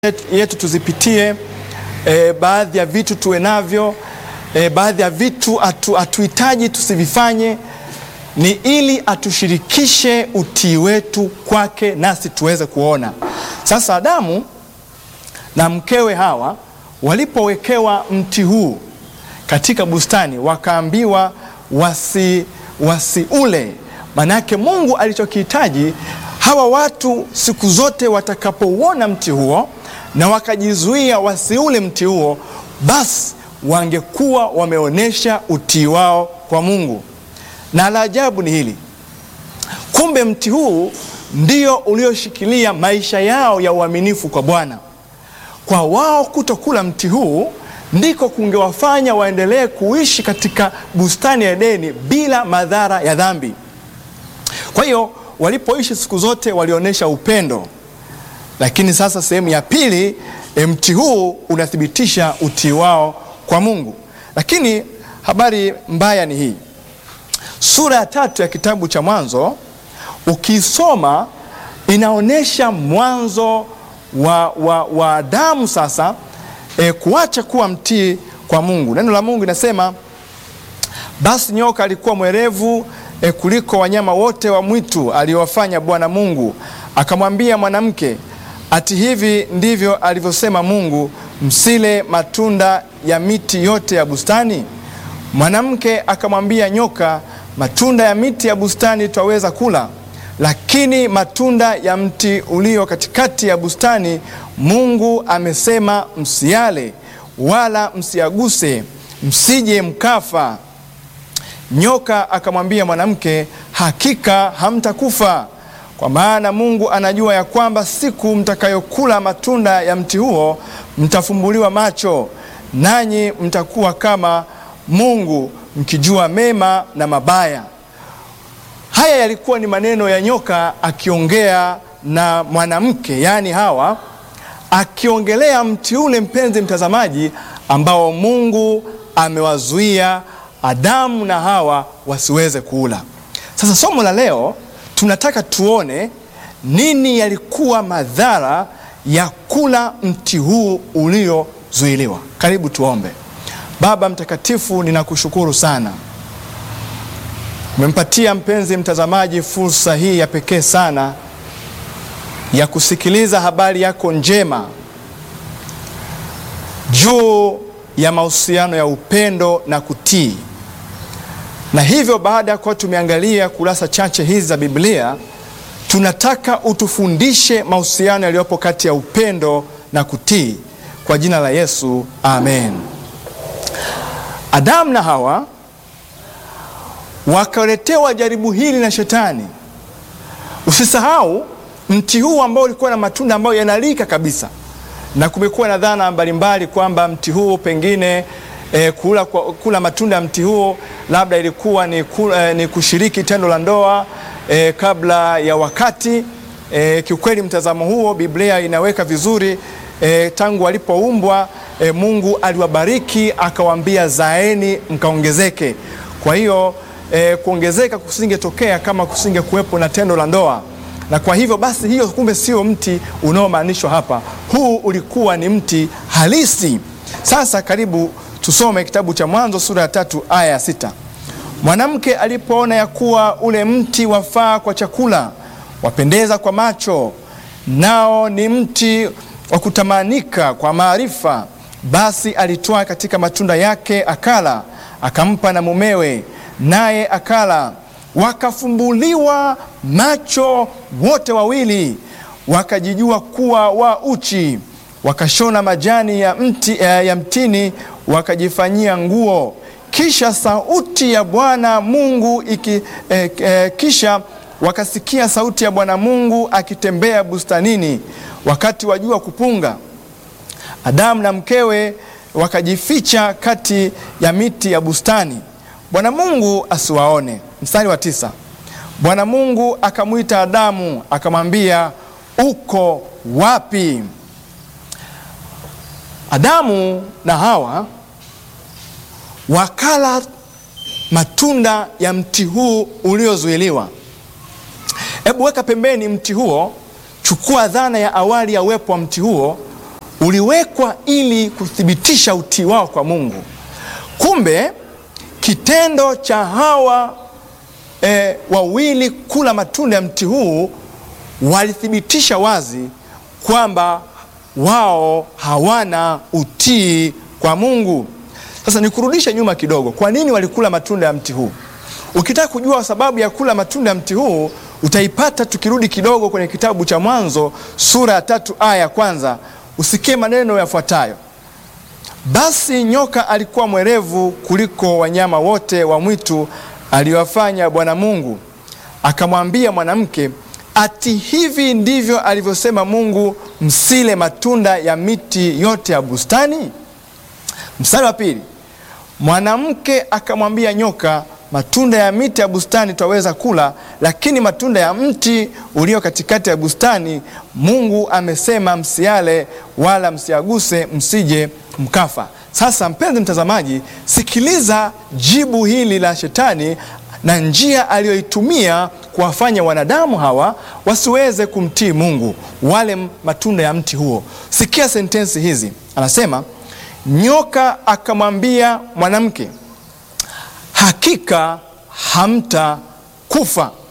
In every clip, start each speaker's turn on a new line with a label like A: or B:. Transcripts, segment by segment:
A: yetu tuzipitie, e, baadhi ya vitu tuwe navyo, e, baadhi ya vitu atu, atuhitaji tusivifanye, ni ili atushirikishe utii wetu kwake nasi tuweze kuona. Sasa Adamu na mkewe Hawa walipowekewa mti huu katika bustani, wakaambiwa wasi wasiule. Manake Mungu alichokihitaji hawa watu siku zote watakapouona mti huo na wakajizuia wasiule mti huo, basi wangekuwa wameonyesha utii wao kwa Mungu. Na la ajabu ni hili, kumbe mti huu ndio ulioshikilia maisha yao ya uaminifu kwa Bwana. Kwa wao kutokula mti huu ndiko kungewafanya waendelee kuishi katika bustani ya Edeni bila madhara ya dhambi. Kwa hiyo walipoishi siku zote walionyesha upendo, lakini sasa sehemu ya pili, mti huu unathibitisha utii wao kwa Mungu. Lakini habari mbaya ni hii, sura ya tatu ya kitabu cha Mwanzo ukisoma inaonyesha mwanzo wa, wa, wa Adamu sasa e, kuacha kuwa mtii kwa Mungu. Neno la Mungu inasema basi nyoka alikuwa mwerevu e, kuliko wanyama wote wa mwitu aliowafanya Bwana Mungu. Akamwambia mwanamke, ati hivi ndivyo alivyosema Mungu, msile matunda ya miti yote ya bustani? Mwanamke akamwambia nyoka, matunda ya miti ya bustani twaweza kula, lakini matunda ya mti ulio katikati ya bustani Mungu amesema msiale, wala msiaguse, msije mkafa. Nyoka akamwambia mwanamke, hakika hamtakufa, kwa maana Mungu anajua ya kwamba siku mtakayokula matunda ya mti huo mtafumbuliwa macho, nanyi mtakuwa kama Mungu, mkijua mema na mabaya. Haya yalikuwa ni maneno ya nyoka akiongea na mwanamke, yaani Hawa, akiongelea mti ule, mpenzi mtazamaji, ambao Mungu amewazuia Adamu na Hawa wasiweze kuula. Sasa somo la leo tunataka tuone nini yalikuwa madhara ya kula mti huu uliozuiliwa. Karibu tuombe. Baba mtakatifu, ninakushukuru sana, umempatia mpenzi mtazamaji fursa hii ya pekee sana ya kusikiliza habari yako njema juu ya mahusiano ya upendo na kutii na hivyo baada ya kuwa tumeangalia kurasa chache hizi za Biblia, tunataka utufundishe mahusiano yaliyopo kati ya upendo na kutii, kwa jina la Yesu, amen. Adamu na Hawa wakaletewa jaribu hili na Shetani. Usisahau mti huu ambao ulikuwa na matunda ambayo yanalika kabisa, na kumekuwa na dhana mbalimbali kwamba mti huu pengine E, kula, kula matunda ya mti huo labda ilikuwa ni, kula, ni kushiriki tendo la ndoa e, kabla ya wakati e, kiukweli mtazamo huo Biblia inaweka vizuri e, tangu walipoumbwa e, Mungu aliwabariki akawaambia zaeni mkaongezeke. Kwa hiyo e, kuongezeka kusingetokea kama kusinge kuwepo na tendo la ndoa, na kwa hivyo basi hiyo kumbe sio mti unaomaanishwa hapa. Huu ulikuwa ni mti halisi. Sasa karibu Tusome kitabu cha Mwanzo sura ya tatu aya ya sita. Mwanamke alipoona ya kuwa ule mti wafaa kwa chakula, wapendeza kwa macho, nao ni mti wa kutamanika kwa maarifa, basi alitwaa katika matunda yake akala, akampa na mumewe, naye akala. Wakafumbuliwa macho wote wawili, wakajijua kuwa wa uchi, wakashona majani ya mti, ya mtini wakajifanyia nguo. Kisha sauti ya Bwana Mungu iki, eh, eh, kisha wakasikia sauti ya Bwana Mungu akitembea bustanini wakati wa jua kupunga. Adamu na mkewe wakajificha kati ya miti ya bustani, Bwana Mungu asiwaone. Mstari wa tisa, Bwana Mungu akamwita Adamu akamwambia, uko wapi? Adamu na Hawa wakala matunda ya mti huu uliozuiliwa. Hebu weka pembeni mti huo, chukua dhana ya awali ya uwepo wa mti huo, uliwekwa ili kuthibitisha utii wao kwa Mungu. Kumbe kitendo cha hawa e, wawili kula matunda ya mti huu walithibitisha wazi kwamba wao hawana utii kwa Mungu. Sasa nikurudishe nyuma kidogo. Kwa nini walikula matunda ya mti huu? Ukitaka kujua sababu ya kula matunda ya mti huu utaipata tukirudi kidogo kwenye kitabu cha Mwanzo sura ya tatu aya ya kwanza. Usikie maneno yafuatayo: basi nyoka alikuwa mwerevu kuliko wanyama wote wa mwitu aliwafanya Bwana Mungu, akamwambia mwanamke, ati hivi ndivyo alivyosema Mungu, msile matunda ya miti yote ya bustani? Mstari wa pili, mwanamke akamwambia nyoka, matunda ya miti ya bustani twaweza kula, lakini matunda ya mti ulio katikati ya bustani Mungu amesema msiale, wala msiaguse, msije mkafa. Sasa mpenzi mtazamaji, sikiliza jibu hili la shetani na njia aliyoitumia kuwafanya wanadamu hawa wasiweze kumtii Mungu, wale matunda ya mti huo. Sikia sentensi hizi, anasema nyoka akamwambia mwanamke, hakika hamtakufa.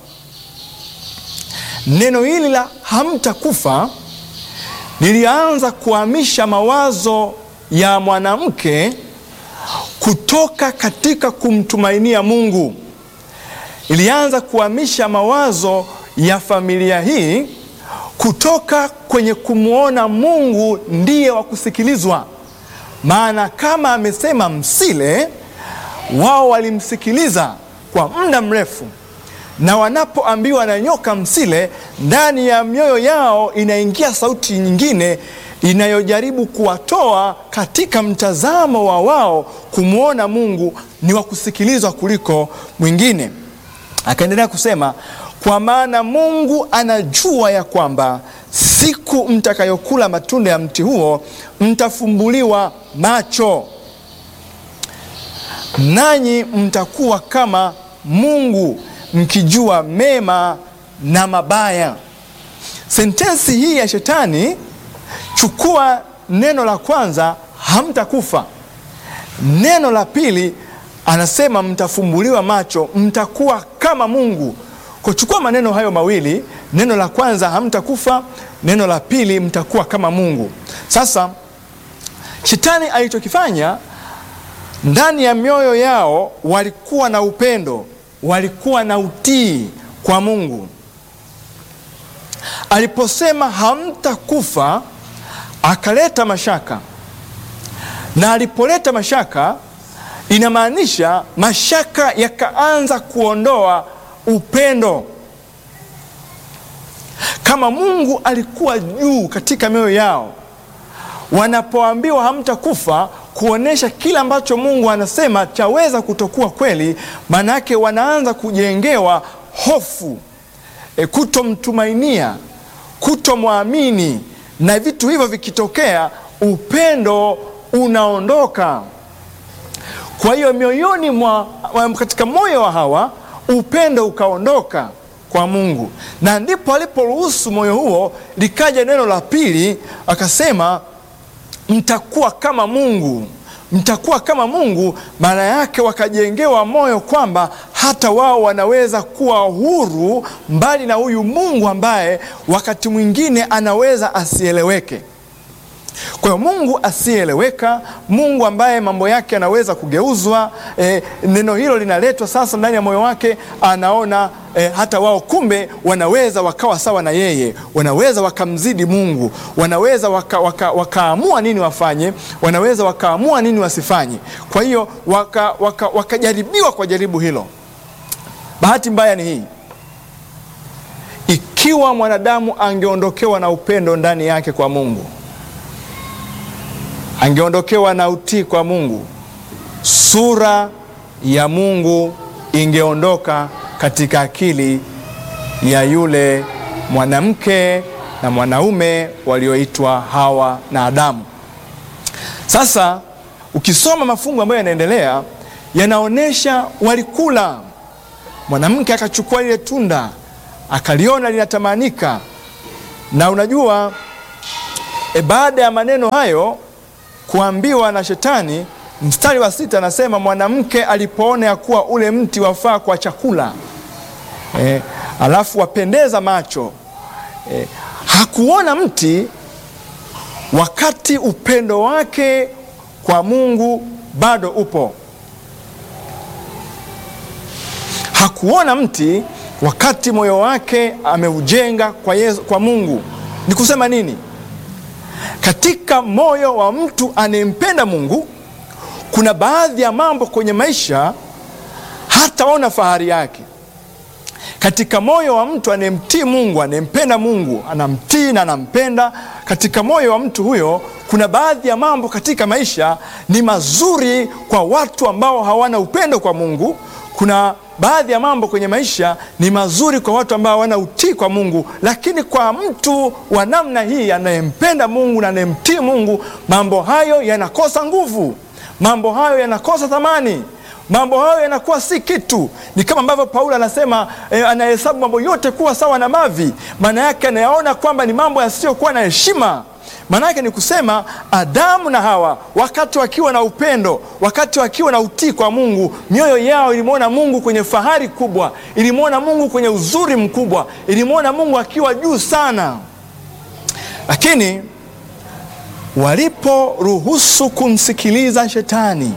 A: Neno hili la hamtakufa lilianza kuhamisha mawazo ya mwanamke kutoka katika kumtumainia Mungu. Ilianza kuhamisha mawazo ya familia hii kutoka kwenye kumwona Mungu ndiye wa kusikilizwa. Maana kama amesema msile, wao walimsikiliza kwa muda mrefu, na wanapoambiwa na nyoka msile, ndani ya mioyo yao inaingia sauti nyingine inayojaribu kuwatoa katika mtazamo wa wao kumwona Mungu ni wa kusikilizwa kuliko mwingine. Akaendelea kusema, kwa maana Mungu anajua ya kwamba siku mtakayokula matunda ya mti huo mtafumbuliwa macho, nanyi mtakuwa kama Mungu mkijua mema na mabaya. Sentensi hii ya shetani Chukua neno la kwanza, hamtakufa. Neno la pili anasema mtafumbuliwa macho, mtakuwa kama Mungu. Kwa chukua maneno hayo mawili, neno la kwanza hamtakufa, neno la pili mtakuwa kama Mungu. Sasa shetani alichokifanya ndani ya mioyo yao, walikuwa na upendo, walikuwa na utii kwa Mungu. Aliposema hamtakufa akaleta mashaka, na alipoleta mashaka, inamaanisha mashaka yakaanza kuondoa upendo. Kama Mungu alikuwa juu katika mioyo yao, wanapoambiwa hamtakufa, kuonyesha kile ambacho Mungu anasema chaweza kutokuwa kweli, maana yake wanaanza kujengewa hofu, e, kutomtumainia, kutomwamini na vitu hivyo vikitokea, upendo unaondoka. Kwa hiyo mioyoni mwa, katika moyo wa Hawa upendo ukaondoka kwa Mungu, na ndipo aliporuhusu moyo huo, likaja neno la pili, akasema mtakuwa kama Mungu, mtakuwa kama Mungu. Maana yake wakajengewa moyo kwamba hata wao wanaweza kuwa huru mbali na huyu Mungu ambaye wakati mwingine anaweza asieleweke. Kwa hiyo Mungu asiyeeleweka, Mungu ambaye mambo yake anaweza kugeuzwa. E, neno hilo linaletwa sasa ndani ya moyo wake, anaona e, hata wao kumbe wanaweza wakawa sawa na yeye, wanaweza wakamzidi Mungu, wanaweza waka, waka, wakaamua nini wafanye, wanaweza wakaamua nini wasifanye. Kwa hiyo wakajaribiwa waka, waka kwa jaribu hilo. Bahati mbaya ni hii, ikiwa mwanadamu angeondokewa na upendo ndani yake kwa Mungu angeondokewa na utii kwa Mungu, sura ya Mungu ingeondoka katika akili ya yule mwanamke na mwanaume walioitwa Hawa na Adamu. Sasa ukisoma mafungu ambayo yanaendelea, yanaonyesha walikula. Mwanamke akachukua lile tunda akaliona linatamanika, na unajua E, baada ya maneno hayo kuambiwa na Shetani, mstari wa sita anasema mwanamke alipoona ya kuwa ule mti wafaa kwa chakula e, alafu wapendeza macho e, hakuona mti wakati upendo wake kwa Mungu bado upo. Hakuona mti wakati moyo wake ameujenga kwa Yesu, kwa Mungu. Ni kusema nini? Katika moyo wa mtu anayempenda Mungu kuna baadhi ya mambo kwenye maisha hataona fahari yake. Katika moyo wa mtu anayemtii Mungu, anayempenda Mungu, anamtii na anampenda, katika moyo wa mtu huyo kuna baadhi ya mambo katika maisha ni mazuri kwa watu ambao hawana upendo kwa Mungu. Kuna baadhi ya mambo kwenye maisha ni mazuri kwa watu ambao hawana utii kwa Mungu, lakini kwa mtu wa namna hii anayempenda Mungu na anayemtii Mungu, mambo hayo yanakosa nguvu, mambo hayo yanakosa thamani, mambo hayo yanakuwa si kitu. Ni kama ambavyo Paulo anasema eh, anahesabu mambo yote kuwa sawa na mavi. Maana yake anayaona kwamba ni mambo yasiyokuwa na heshima. Maana yake ni kusema Adamu na Hawa wakati wakiwa na upendo, wakati wakiwa na utii kwa Mungu, mioyo yao ilimwona Mungu kwenye fahari kubwa, ilimwona Mungu kwenye uzuri mkubwa, ilimwona Mungu akiwa juu sana. Lakini waliporuhusu kumsikiliza Shetani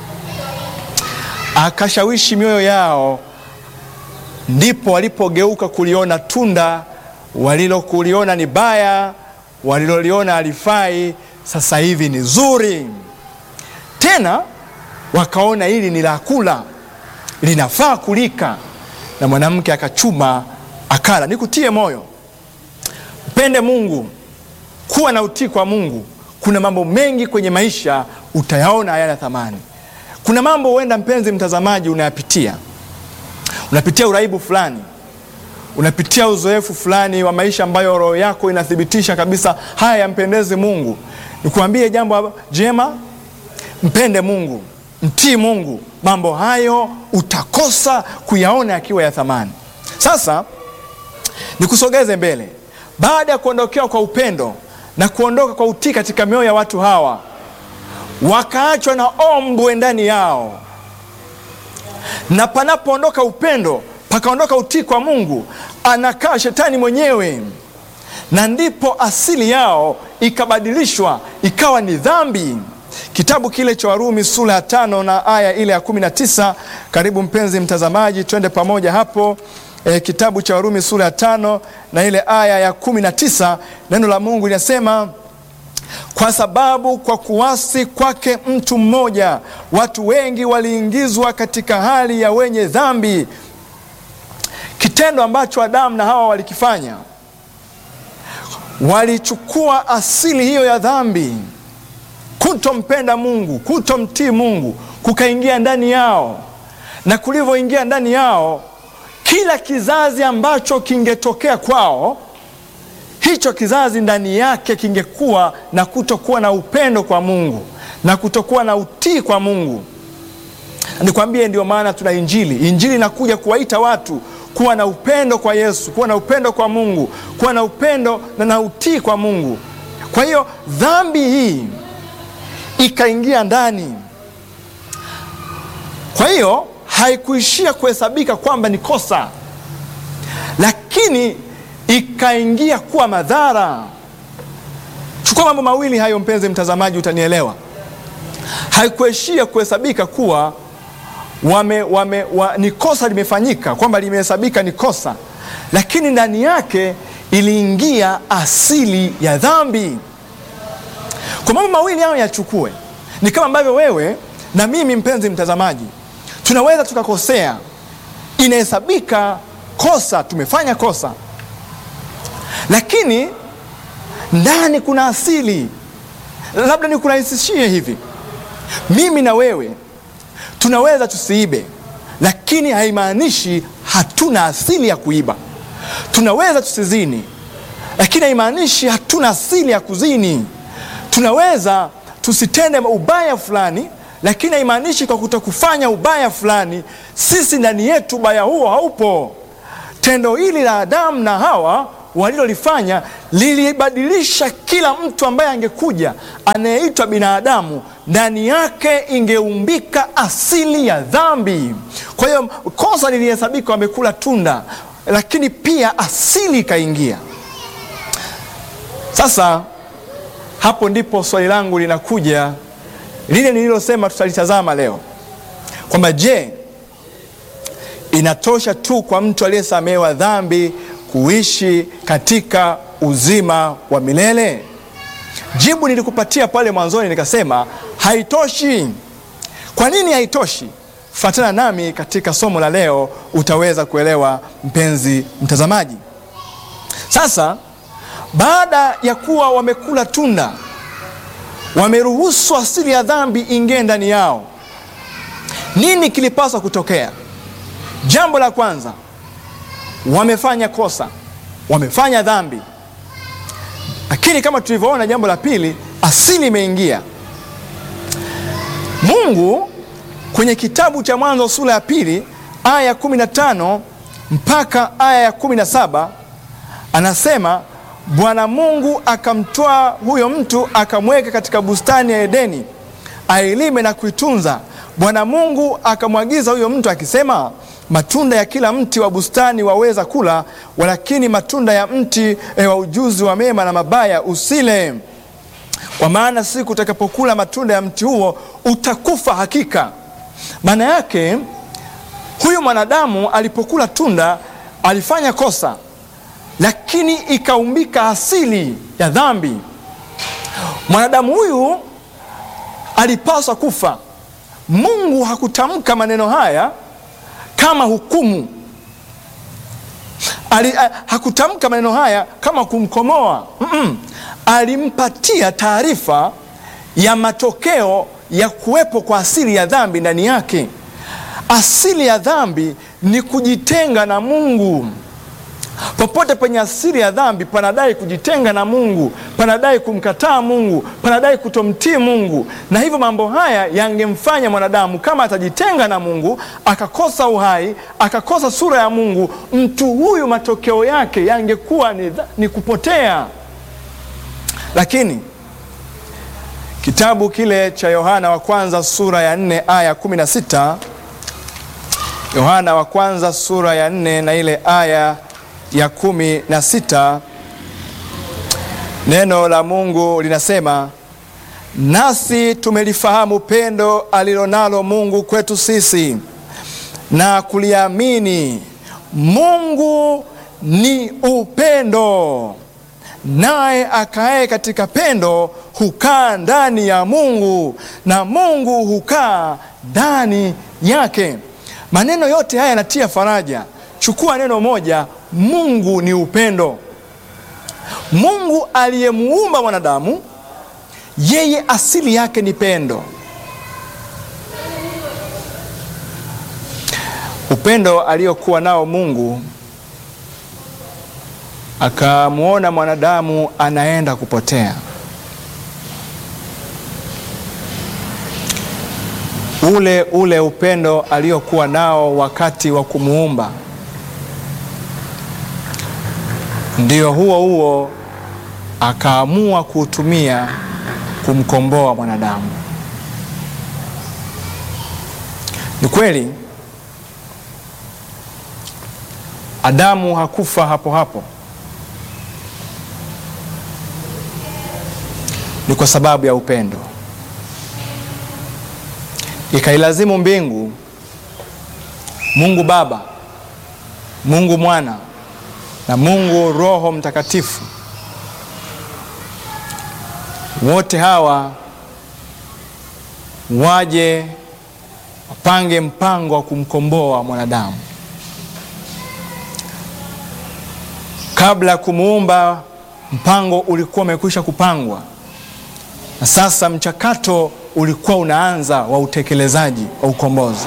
A: akashawishi mioyo yao, ndipo walipogeuka kuliona tunda walilokuliona ni baya waliloliona halifai, sasa hivi ni zuri. Tena wakaona hili ni la kula, linafaa kulika, na mwanamke akachuma akala. Nikutie moyo, mpende Mungu, kuwa na utii kwa Mungu. Kuna mambo mengi kwenye maisha utayaona hayana thamani. Kuna mambo huenda, mpenzi mtazamaji, unayapitia, unapitia uraibu fulani unapitia uzoefu fulani wa maisha ambayo roho yako inathibitisha kabisa haya yampendezi Mungu. Nikuambie jambo jema, mpende Mungu, mtii Mungu, mambo hayo utakosa kuyaona yakiwa ya thamani. Sasa nikusogeze mbele, baada ya kuondokewa kwa upendo na kuondoka kwa utii katika mioyo ya watu hawa, wakaachwa na ombwe ndani yao, na panapoondoka upendo pakaondoka utii kwa Mungu, anakaa shetani mwenyewe, na ndipo asili yao ikabadilishwa ikawa ni dhambi. Kitabu kile cha Warumi sura ya tano na aya ile ya kumi na tisa. Karibu mpenzi mtazamaji, twende pamoja hapo. E, kitabu cha Warumi sura ya tano na ile aya ya kumi na tisa, neno la Mungu linasema kwa sababu kwa kuasi kwake mtu mmoja watu wengi waliingizwa katika hali ya wenye dhambi. Kitendo ambacho Adamu na Hawa walikifanya, walichukua asili hiyo ya dhambi, kutompenda Mungu, kutomtii Mungu, kukaingia ndani yao, na kulivyoingia ndani yao, kila kizazi ambacho kingetokea kwao, hicho kizazi ndani yake kingekuwa na kutokuwa na upendo kwa Mungu na kutokuwa na utii kwa Mungu. Nikwambie, ndio maana tuna Injili. Injili inakuja kuwaita watu kuwa na upendo kwa Yesu, kuwa na upendo kwa Mungu, kuwa na upendo na na utii kwa Mungu. Kwa hiyo dhambi hii ikaingia ndani. Kwa hiyo haikuishia kuhesabika kwamba ni kosa, lakini ikaingia kuwa madhara. Chukua mambo mawili hayo, mpenzi mtazamaji, utanielewa. Haikuishia kuhesabika kuwa wame, wame, wa, ni kosa limefanyika, kwamba limehesabika ni kosa, lakini ndani yake iliingia asili ya dhambi. Kwa mambo mawili hayo yachukue, ni kama ambavyo wewe na mimi, mpenzi mtazamaji, tunaweza tukakosea, inahesabika kosa, tumefanya kosa, lakini ndani kuna asili. Labda nikurahisishie hivi, mimi na wewe tunaweza tusiibe, lakini haimaanishi hatuna asili ya kuiba. Tunaweza tusizini, lakini haimaanishi hatuna asili ya kuzini. Tunaweza tusitende ubaya fulani, lakini haimaanishi kwa kutokufanya ubaya fulani sisi ndani yetu ubaya huo haupo. Tendo hili la Adamu na Hawa walilolifanya lilibadilisha kila mtu ambaye angekuja anayeitwa binadamu, ndani yake ingeumbika asili ya dhambi. Kwa hiyo kosa lilihesabika, wamekula tunda, lakini pia asili ikaingia. Sasa hapo ndipo swali langu linakuja, lile nililosema tutalitazama leo, kwamba je, inatosha tu kwa mtu aliyesamehewa dhambi kuishi katika uzima wa milele? Jibu nilikupatia pale mwanzoni, nikasema haitoshi. Kwa nini haitoshi? Fuatana nami katika somo la leo, utaweza kuelewa mpenzi mtazamaji. Sasa baada ya kuwa wamekula tunda, wameruhusu asili ya dhambi ingie ndani yao, nini kilipaswa kutokea? Jambo la kwanza, wamefanya kosa, wamefanya dhambi, lakini kama tulivyoona, jambo la pili, asili imeingia. Mungu kwenye kitabu cha Mwanzo sura ya pili aya ya 15 mpaka aya ya 17 anasema Bwana Mungu akamtwaa huyo mtu akamweka katika bustani ya Edeni ailime na kuitunza. Bwana Mungu akamwagiza huyo mtu akisema, matunda ya kila mti wa bustani waweza kula, walakini matunda ya mti e, wa ujuzi wa mema na mabaya usile, kwa maana siku utakapokula matunda ya mti huo utakufa hakika. Maana yake huyu mwanadamu alipokula tunda alifanya kosa lakini ikaumbika asili ya dhambi. Mwanadamu huyu alipaswa kufa. Mungu hakutamka maneno haya kama hukumu. Ali, hakutamka maneno haya kama kumkomoa. mm -mm. Alimpatia taarifa ya matokeo ya kuwepo kwa asili ya dhambi ndani yake. Asili ya dhambi ni kujitenga na Mungu. Popote penye asili ya dhambi panadai kujitenga na Mungu, panadai kumkataa Mungu, panadai kutomtii Mungu. Na hivyo mambo haya yangemfanya mwanadamu, kama atajitenga na Mungu, akakosa uhai, akakosa sura ya Mungu, mtu huyu matokeo yake yangekuwa ni, ni kupotea. Lakini kitabu kile cha Yohana wa kwanza sura ya 4 aya 16, Yohana wa kwanza sura ya 4 na ile aya ya kumi na sita neno la Mungu linasema, nasi tumelifahamu pendo alilonalo Mungu kwetu sisi na kuliamini. Mungu ni upendo, naye akae katika pendo hukaa ndani ya Mungu na Mungu hukaa ndani yake. Maneno yote haya yanatia faraja. Chukua neno moja Mungu ni upendo. Mungu aliyemuumba mwanadamu, yeye asili yake ni pendo. Upendo aliokuwa nao Mungu, akamwona mwanadamu anaenda kupotea. Ule ule upendo aliokuwa nao wakati wa kumuumba ndio huo huo akaamua kuutumia kumkomboa mwanadamu. Ni kweli Adamu hakufa hapo hapo, ni kwa sababu ya upendo. Ikailazimu mbingu, Mungu Baba, Mungu Mwana na Mungu Roho Mtakatifu, wote hawa waje wapange mpango wa kumkomboa mwanadamu. Kabla ya kumuumba, mpango ulikuwa umekwisha kupangwa, na sasa mchakato ulikuwa unaanza wa utekelezaji wa ukombozi.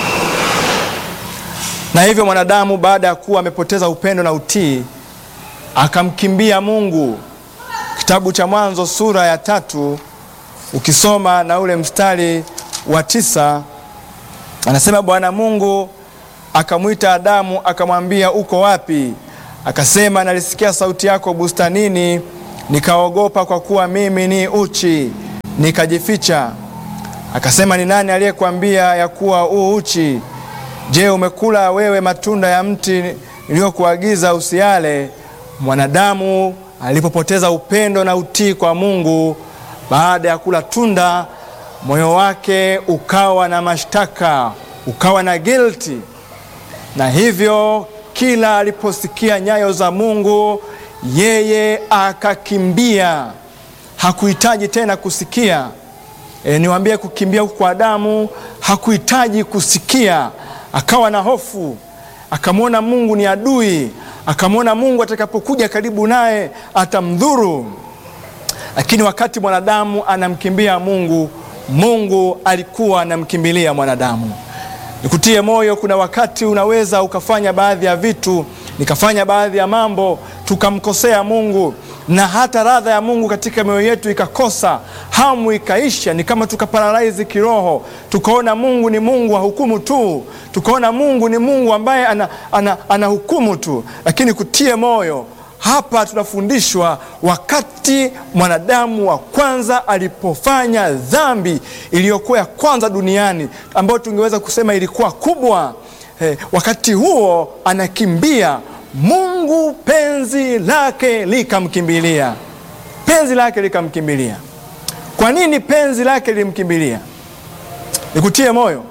A: Na hivyo mwanadamu baada ya kuwa amepoteza upendo na utii, akamkimbia Mungu. Kitabu cha Mwanzo sura ya tatu ukisoma na ule mstari wa tisa anasema Bwana Mungu akamwita Adamu akamwambia, uko wapi? Akasema, nalisikia sauti yako bustanini, nikaogopa, kwa kuwa mimi ni uchi, nikajificha. Akasema, ni nani aliyekuambia ya kuwa u uchi? Je, umekula wewe matunda ya mti niliyokuagiza usiale? Mwanadamu alipopoteza upendo na utii kwa Mungu baada ya kula tunda, moyo wake ukawa na mashtaka, ukawa na guilty, na hivyo kila aliposikia nyayo za Mungu yeye akakimbia. Hakuhitaji tena kusikia. E, niwaambie kukimbia huku kwa Adamu hakuhitaji kusikia. Akawa na hofu, akamwona Mungu ni adui, akamwona Mungu atakapokuja karibu naye atamdhuru. Lakini wakati mwanadamu anamkimbia Mungu, Mungu alikuwa anamkimbilia mwanadamu. Nikutie moyo, kuna wakati unaweza ukafanya baadhi ya vitu, nikafanya baadhi ya mambo, tukamkosea Mungu na hata radha ya Mungu katika mioyo yetu ikakosa, hamu ikaisha, ni kama tukaparalaizi kiroho, tukaona Mungu ni Mungu wa hukumu tu, tukaona Mungu ni Mungu ambaye anahukumu ana, ana tu. Lakini kutie moyo hapa tunafundishwa wakati mwanadamu wa kwanza alipofanya dhambi iliyokuwa ya kwanza duniani ambayo tungeweza kusema ilikuwa kubwa. Eh, wakati huo anakimbia Mungu, penzi lake likamkimbilia, penzi lake likamkimbilia. Kwa nini penzi lake lilimkimbilia? Nikutie moyo,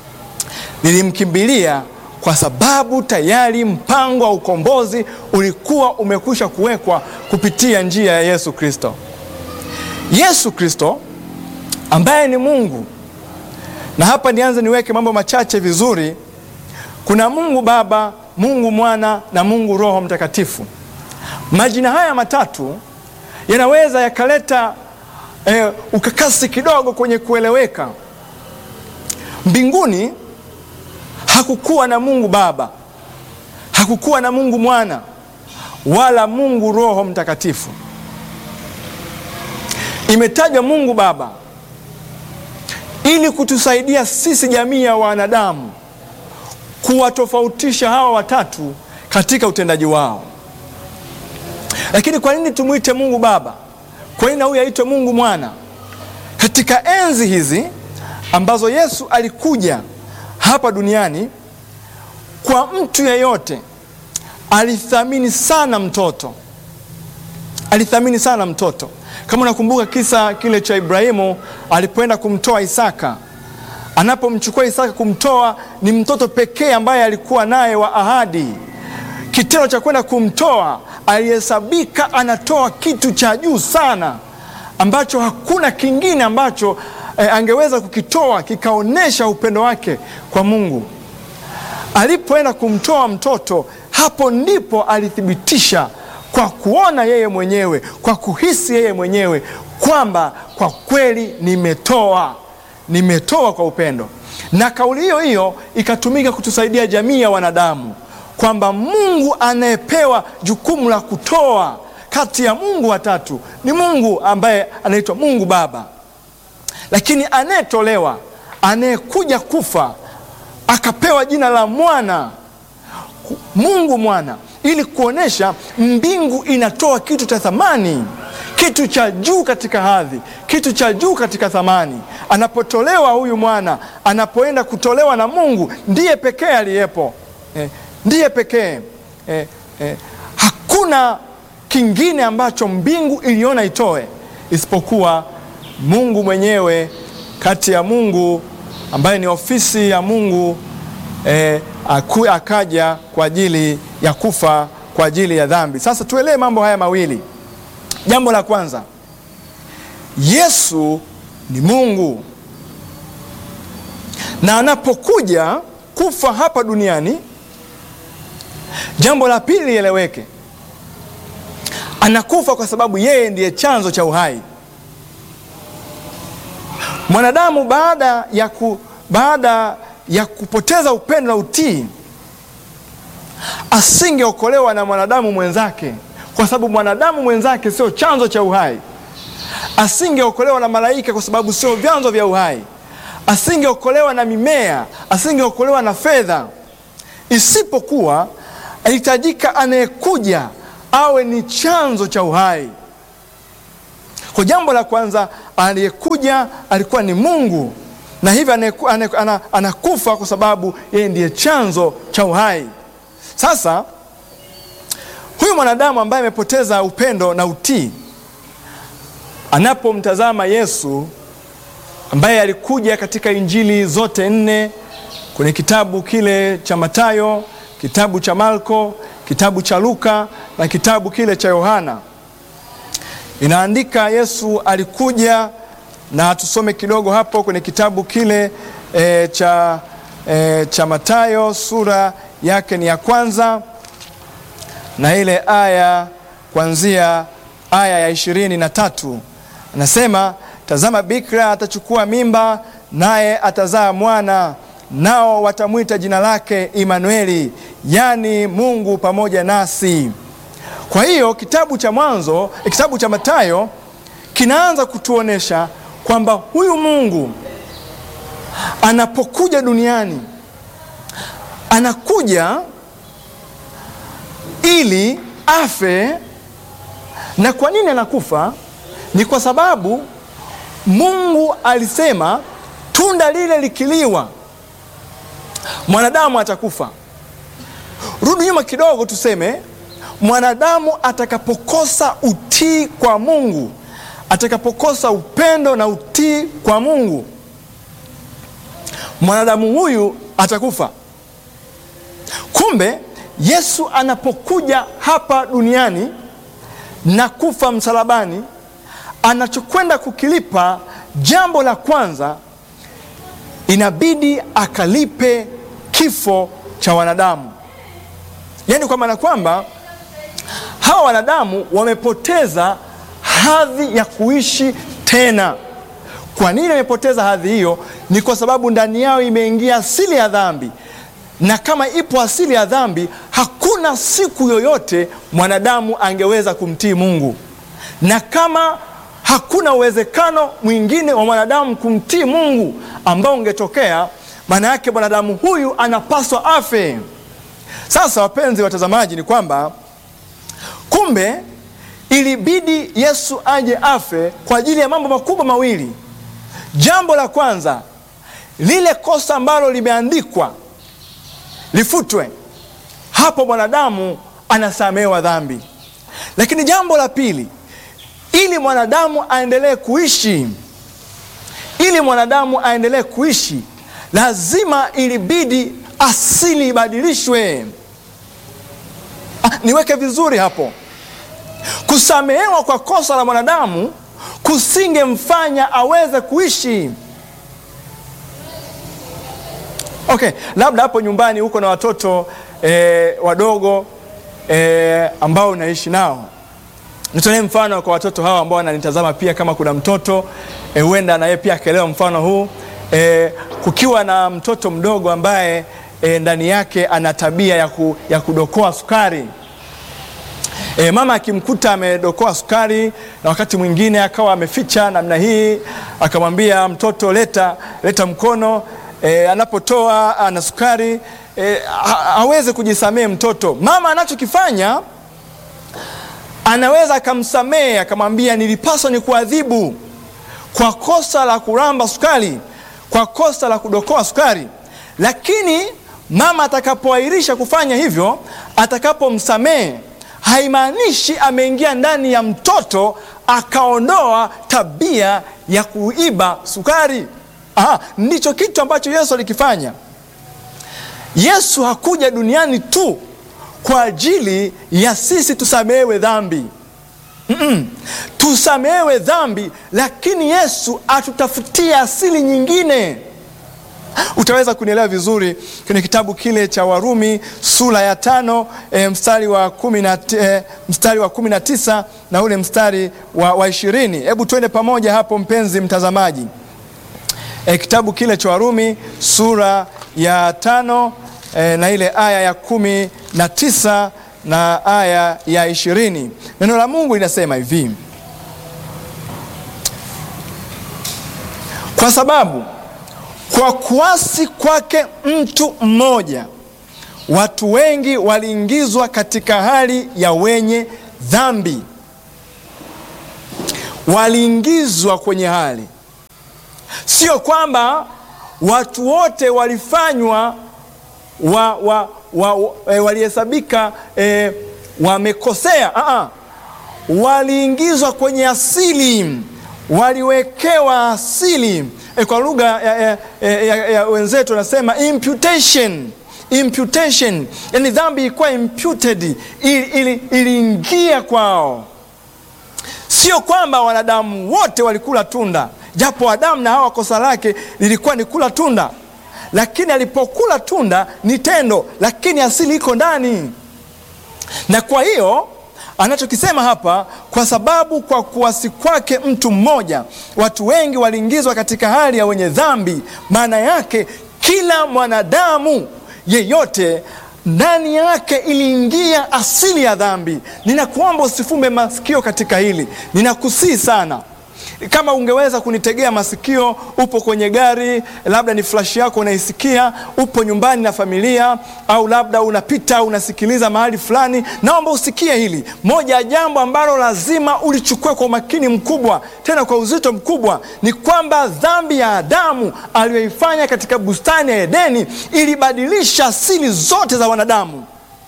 A: lilimkimbilia kwa sababu tayari mpango wa ukombozi ulikuwa umekwisha kuwekwa kupitia njia ya Yesu Kristo. Yesu Kristo ambaye ni Mungu, na hapa nianze niweke mambo machache vizuri. Kuna Mungu Baba, Mungu Mwana na Mungu Roho Mtakatifu. Majina haya matatu yanaweza yakaleta eh, ukakasi kidogo kwenye kueleweka. Mbinguni hakukuwa na Mungu Baba, hakukuwa na Mungu Mwana wala Mungu Roho Mtakatifu. Imetajwa Mungu Baba ili kutusaidia sisi jamii ya wanadamu kuwatofautisha hawa watatu katika utendaji wao. Lakini kwa nini tumwite Mungu Baba? Kwa nini na huyu aitwe Mungu Mwana? Katika enzi hizi ambazo Yesu alikuja hapa duniani, kwa mtu yeyote alithamini sana mtoto, alithamini sana mtoto. Kama unakumbuka kisa kile cha Ibrahimu alipoenda kumtoa Isaka, anapomchukua Isaka kumtoa, ni mtoto pekee ambaye alikuwa naye wa ahadi. Kitendo cha kwenda kumtoa, alihesabika anatoa kitu cha juu sana ambacho hakuna kingine ambacho eh, angeweza kukitoa kikaonyesha upendo wake kwa Mungu. Alipoenda kumtoa mtoto, hapo ndipo alithibitisha kwa kuona yeye mwenyewe, kwa kuhisi yeye mwenyewe kwamba kwa kweli nimetoa, nimetoa kwa upendo. Na kauli hiyo hiyo ikatumika kutusaidia jamii ya wanadamu kwamba Mungu anayepewa jukumu la kutoa kati ya Mungu watatu ni Mungu ambaye anaitwa Mungu Baba, lakini anayetolewa, anayekuja kufa akapewa jina la Mwana, Mungu Mwana, ili kuonesha mbingu inatoa kitu cha thamani, kitu cha juu katika hadhi, kitu cha juu katika thamani. Anapotolewa huyu mwana, anapoenda kutolewa na Mungu, ndiye pekee aliyepo eh, ndiye pekee eh, eh, hakuna kingine ambacho mbingu iliona itoe isipokuwa Mungu mwenyewe. Kati ya Mungu ambaye ni ofisi ya Mungu eh, aku, akaja kwa ajili ya kufa kwa ajili ya dhambi. Sasa tuelewe mambo haya mawili. Jambo la kwanza, Yesu ni Mungu na anapokuja kufa hapa duniani, jambo la pili lieleweke, anakufa kwa sababu yeye ndiye chanzo cha uhai. Mwanadamu baada ya, ku, baada ya kupoteza upendo na utii asingeokolewa na mwanadamu mwenzake, kwa sababu mwanadamu mwenzake sio chanzo cha uhai. Asingeokolewa na malaika, kwa sababu sio vyanzo vya uhai. Asingeokolewa na mimea, asingeokolewa na fedha, isipokuwa alihitajika anayekuja awe ni chanzo cha uhai. Kwa jambo la kwanza, aliyekuja alikuwa ni Mungu, na hivyo anayeku- ane- ana- anakufa kwa sababu yeye ndiye chanzo cha uhai. Sasa huyu mwanadamu ambaye amepoteza upendo na utii, anapomtazama Yesu ambaye alikuja katika Injili zote nne kwenye kitabu kile cha Mathayo, kitabu cha Marko, kitabu cha Luka na kitabu kile cha Yohana. Inaandika Yesu alikuja, na tusome kidogo hapo kwenye kitabu kile e, cha, e, cha Mathayo sura yake ni ya kwanza na ile aya kuanzia aya ya ishirini na tatu anasema, tazama bikira atachukua mimba, naye atazaa mwana, nao watamwita jina lake Imanueli, yaani Mungu pamoja nasi. Kwa hiyo kitabu cha Mwanzo, eh, kitabu cha Mathayo kinaanza kutuonesha kwamba huyu Mungu anapokuja duniani anakuja ili afe. Na kwa nini anakufa? Ni kwa sababu Mungu alisema tunda lile likiliwa mwanadamu atakufa. Rudi nyuma kidogo, tuseme mwanadamu atakapokosa utii kwa Mungu, atakapokosa upendo na utii kwa Mungu, mwanadamu huyu atakufa. Kumbe Yesu anapokuja hapa duniani na kufa msalabani, anachokwenda kukilipa, jambo la kwanza, inabidi akalipe kifo cha wanadamu. Yaani kwa maana kwamba hawa wanadamu wamepoteza hadhi ya kuishi tena. Kwa nini wamepoteza hadhi hiyo? Ni kwa sababu ndani yao imeingia asili ya dhambi, na kama ipo asili ya dhambi, hakuna siku yoyote mwanadamu angeweza kumtii Mungu, na kama hakuna uwezekano mwingine wa mwanadamu kumtii Mungu ambao ungetokea, maana yake mwanadamu huyu anapaswa afe. Sasa wapenzi watazamaji, ni kwamba kumbe ilibidi Yesu aje afe kwa ajili ya mambo makubwa mawili. Jambo la kwanza, lile kosa ambalo limeandikwa lifutwe, hapo mwanadamu anasamehewa dhambi. Lakini jambo la pili, ili mwanadamu aendelee kuishi, ili mwanadamu aendelee kuishi, lazima ilibidi asili ibadilishwe. Ah, niweke vizuri hapo. Kusamehewa kwa kosa la mwanadamu kusingemfanya aweze kuishi. Okay, labda hapo nyumbani huko na watoto eh, wadogo eh, ambao unaishi nao. Nitolee mfano kwa watoto hawa ambao wananitazama pia, kama kuna mtoto huenda eh, na yeye pia akaelewa mfano huu eh, kukiwa na mtoto mdogo ambaye eh, ndani yake ana tabia ya, ku, ya kudokoa sukari E, mama akimkuta amedokoa sukari na wakati mwingine akawa ameficha namna hii, akamwambia mtoto, leta leta mkono. E, anapotoa ana sukari e, hawezi kujisamehe mtoto. Mama anachokifanya anaweza akamsamehe, akamwambia nilipaswa ni kuadhibu kwa kosa la kuramba sukari, kwa kosa la kudokoa sukari, lakini mama atakapoahirisha kufanya hivyo, atakapomsamehe haimaanishi ameingia ndani ya mtoto akaondoa tabia ya kuiba sukari. Aha, ndicho kitu ambacho Yesu alikifanya. Yesu hakuja duniani tu kwa ajili ya sisi tusamehewe dhambi. Mm-mm. Tusamehewe dhambi, lakini Yesu atutafutia asili nyingine. Utaweza kunielewa vizuri kwenye kitabu kile cha Warumi sura ya tano e, mstari wa kumi na e, mstari wa kumi na tisa na ule mstari wa, wa ishirini. Hebu twende pamoja hapo mpenzi mtazamaji. E, kitabu kile cha Warumi sura ya tano e, na ile aya ya kumi na tisa na aya ya ishirini. Neno la Mungu linasema hivi: kwa sababu kwa kuasi kwake mtu mmoja watu wengi waliingizwa katika hali ya wenye dhambi, waliingizwa kwenye hali, sio kwamba watu wote walifanywa wa, wa, wa, wa, e, walihesabika e, wamekosea. Aa, waliingizwa kwenye asili, waliwekewa asili e, kwa lugha ya, ya, ya, ya wenzetu wanasema imputation. Imputation, yani dhambi ilikuwa imputed, iliingia ili kwao. Sio kwamba wanadamu wote walikula tunda, japo Adamu na Hawa kosa lake lilikuwa ni kula tunda, lakini alipokula tunda ni tendo, lakini asili iko ndani. Na kwa hiyo anachokisema hapa, kwa sababu kwa kuasi kwake mtu mmoja watu wengi waliingizwa katika hali ya wenye dhambi. Maana yake kila mwanadamu yeyote ndani yake iliingia asili ya dhambi. Ninakuomba usifumbe masikio katika hili, ninakusii sana. Kama ungeweza kunitegea masikio, upo kwenye gari, labda ni flashi yako unaisikia, upo nyumbani na familia, au labda unapita unasikiliza mahali fulani, naomba usikie hili. Moja ya jambo ambalo lazima ulichukue kwa umakini mkubwa, tena kwa uzito mkubwa, ni kwamba dhambi ya Adamu aliyoifanya katika bustani ya Edeni ilibadilisha asili zote za wanadamu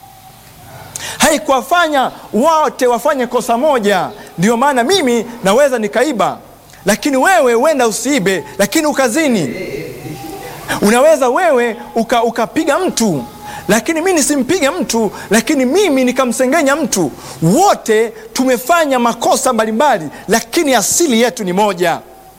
A: haikuwafanya wote wafanye kosa moja. Ndio maana mimi naweza nikaiba, lakini wewe huenda usiibe, lakini ukazini. Unaweza wewe uka, ukapiga mtu, lakini mimi nisimpige mtu, lakini mimi nikamsengenya mtu. Wote tumefanya makosa mbalimbali, lakini asili yetu ni moja.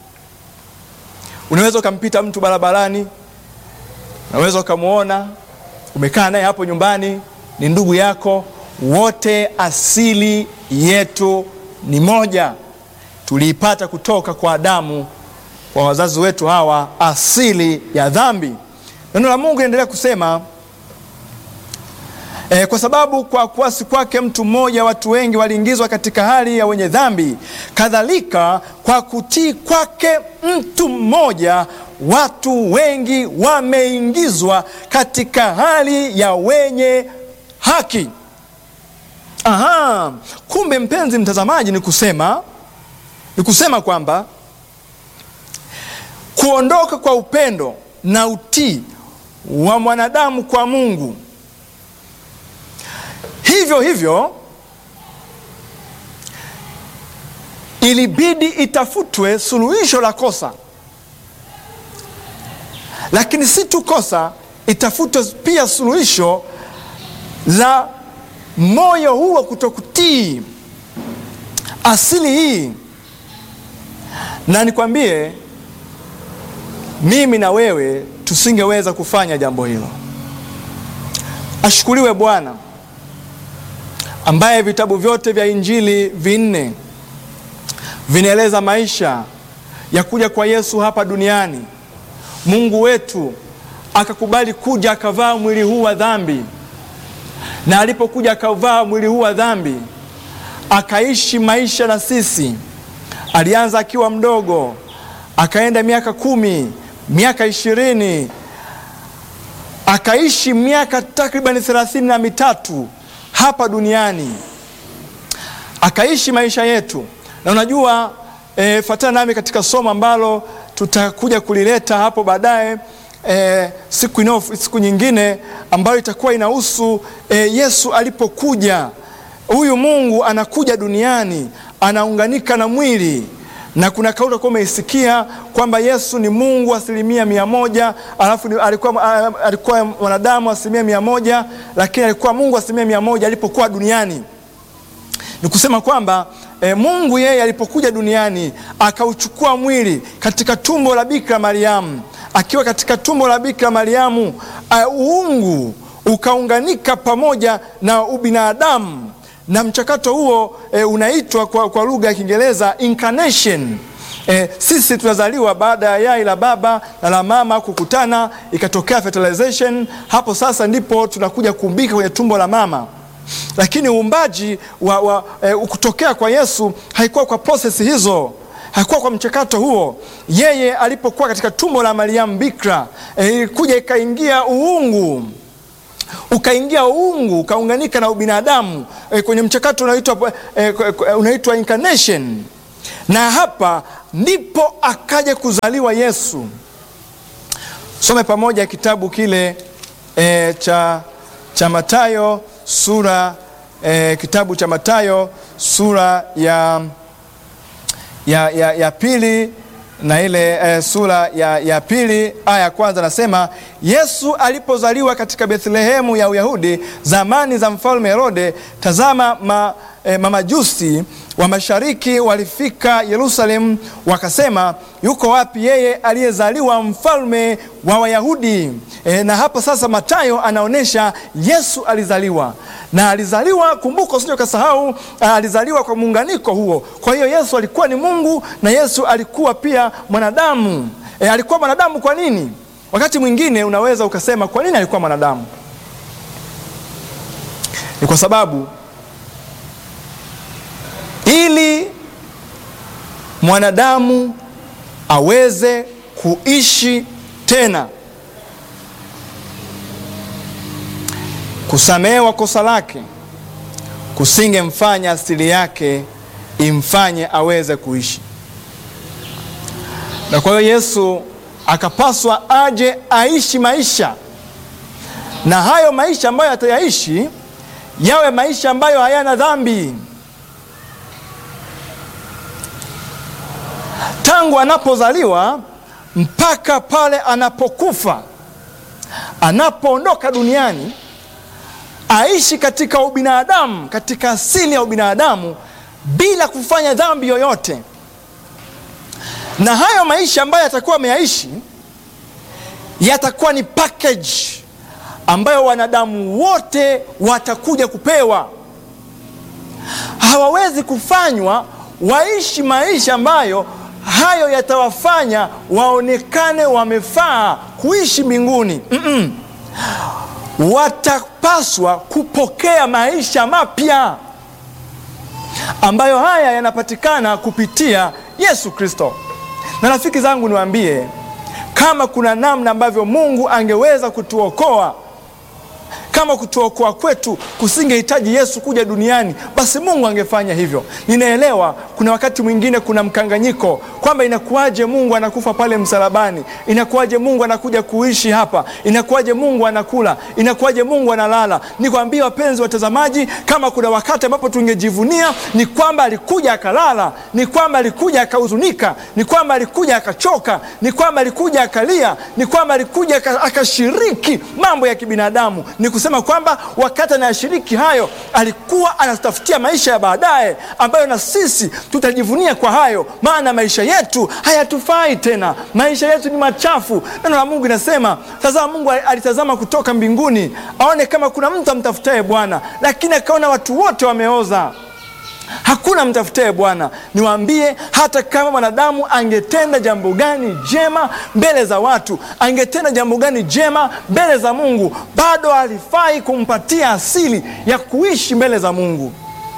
A: Unaweza ukampita mtu barabarani, unaweza ukamwona, umekaa naye hapo nyumbani, ni ndugu yako wote asili yetu ni moja, tuliipata kutoka kwa Adamu, kwa wazazi wetu hawa, asili ya dhambi. Neno la Mungu linaendelea kusema e, kwa sababu kwa kuasi kwake mtu mmoja watu wengi waliingizwa katika hali ya wenye dhambi, kadhalika kwa kutii kwake mtu mmoja watu wengi wameingizwa katika hali ya wenye haki. Aha, kumbe mpenzi mtazamaji, ni kusema ni kusema kwamba kuondoka kwa upendo na utii wa mwanadamu kwa Mungu, hivyo hivyo ilibidi itafutwe suluhisho la kosa, lakini si tu kosa, itafutwe pia suluhisho la moyo huu wa kutokutii, asili hii. Na nikwambie mimi na wewe tusingeweza kufanya jambo hilo. Ashukuriwe Bwana ambaye vitabu vyote vya Injili vinne vinaeleza maisha ya kuja kwa Yesu hapa duniani. Mungu wetu akakubali kuja akavaa mwili huu wa dhambi na alipokuja akavaa mwili huu wa dhambi akaishi maisha na sisi. Alianza akiwa mdogo, akaenda miaka kumi, miaka ishirini, akaishi miaka takribani thelathini na mitatu hapa duniani, akaishi maisha yetu. Na unajua e, fatana nami katika somo ambalo tutakuja kulileta hapo baadaye E, siku ino, siku nyingine ambayo itakuwa inahusu e, Yesu alipokuja. Huyu Mungu anakuja duniani anaunganika na mwili, na kuna kauli utakuwa umeisikia kwamba Yesu ni Mungu asilimia mia moja alafu alikuwa, alikuwa mwanadamu asilimia mia moja lakini alikuwa Mungu asilimia mia moja alipokuwa duniani. Ni kusema kwamba e, Mungu yeye alipokuja duniani akauchukua mwili katika tumbo la Bikira Mariamu akiwa katika tumbo la Bikira Mariamu, uungu ukaunganika pamoja na ubinadamu, na mchakato huo e, unaitwa kwa, kwa lugha ya Kiingereza incarnation. E, sisi tunazaliwa baada ya yai la baba na la mama kukutana, ikatokea fertilization. Hapo sasa ndipo tunakuja kuumbika kwenye tumbo la mama, lakini uumbaji wa, wa, e, kutokea kwa Yesu haikuwa kwa prosesi hizo hakuwa kwa mchakato huo. Yeye alipokuwa katika tumbo la Mariamu Bikira, ilikuja e, ikaingia uungu ukaingia uungu ukaunganika na ubinadamu e, kwenye mchakato unaitwa e, unaitwa incarnation, na hapa ndipo akaja kuzaliwa Yesu. Some pamoja kitabu kile e, cha, cha Mathayo sura e, kitabu cha Mathayo sura ya, ya, ya, ya pili na ile e, sura ya, ya pili aya ya kwanza nasema, Yesu alipozaliwa katika Bethlehemu ya Uyahudi zamani za mfalme Herode, tazama ma, e, mamajusi wa mashariki walifika Yerusalemu, wakasema, yuko wapi yeye aliyezaliwa mfalme wa Wayahudi? E, na hapa sasa Mathayo anaonyesha Yesu alizaliwa na alizaliwa, kumbuka, usije ukasahau, alizaliwa kwa muunganiko huo. Kwa hiyo Yesu alikuwa ni Mungu na Yesu alikuwa pia mwanadamu. E, alikuwa mwanadamu kwa nini? Wakati mwingine unaweza ukasema kwa nini alikuwa mwanadamu? Ni kwa sababu ili mwanadamu aweze kuishi tena, kusamehewa kosa lake kusingemfanya asili yake imfanye aweze kuishi. Na kwa hiyo Yesu akapaswa aje aishi maisha, na hayo maisha ambayo atayaishi yawe maisha ambayo hayana dhambi. Tangu anapozaliwa mpaka pale anapokufa, anapoondoka duniani, aishi katika ubinadamu, katika asili ya ubinadamu bila kufanya dhambi yoyote. Na hayo maisha ambayo yatakuwa ameyaishi yatakuwa ni package ambayo wanadamu wote watakuja kupewa. Hawawezi kufanywa waishi maisha ambayo hayo yatawafanya waonekane wamefaa kuishi mbinguni. mm -mm. Watapaswa kupokea maisha mapya ambayo haya yanapatikana kupitia Yesu Kristo. Na rafiki zangu, niwaambie kama kuna namna ambavyo Mungu angeweza kutuokoa kama kutuokoa kwetu kusingehitaji Yesu kuja duniani, basi Mungu angefanya hivyo. Ninaelewa kuna wakati mwingine kuna mkanganyiko kwamba inakuwaje Mungu anakufa pale msalabani, inakuwaje Mungu anakuja kuishi hapa, inakuwaje Mungu anakula, inakuwaje Mungu analala. Nikwambie wapenzi watazamaji, kama kuna wakati ambapo tungejivunia ni kwamba alikuja akalala, ni kwamba alikuja akahuzunika, ni kwamba alikuja akachoka, ni kwamba alikuja akalia, ni kwamba alikuja akashiriki mambo ya kibinadamu ni kusema kwamba wakati anayashiriki hayo alikuwa anatafutia maisha ya baadaye ambayo na sisi tutajivunia kwa hayo, maana maisha yetu hayatufai tena, maisha yetu ni machafu. Neno la Mungu inasema, tazama, Mungu alitazama kutoka mbinguni aone kama kuna mtu amtafutaye Bwana, lakini akaona watu wote wameoza hakuna mtafutaye Bwana. Niwaambie, hata kama mwanadamu angetenda jambo gani jema mbele za watu, angetenda jambo gani jema mbele za Mungu, bado halifai kumpatia asili ya kuishi mbele za Mungu,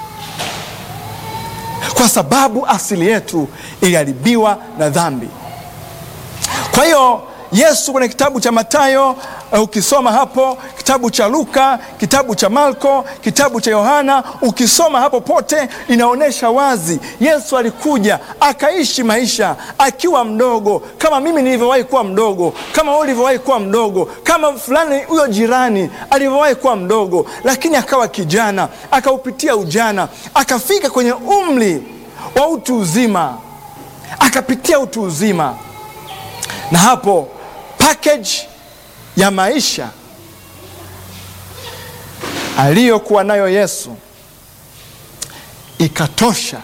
A: kwa sababu asili yetu iliharibiwa na dhambi. Kwa hiyo Yesu kwenye kitabu cha Mathayo uh, ukisoma hapo kitabu cha Luka, kitabu cha Marko, kitabu cha Yohana, ukisoma hapo pote inaonyesha wazi Yesu alikuja akaishi maisha akiwa mdogo, kama mimi nilivyowahi kuwa mdogo, kama wewe ulivyowahi kuwa mdogo, kama fulani huyo jirani alivyowahi kuwa mdogo, lakini akawa kijana, akaupitia ujana, akafika kwenye umri wa utu uzima, akapitia utu uzima, na hapo package ya maisha aliyokuwa nayo Yesu ikatosha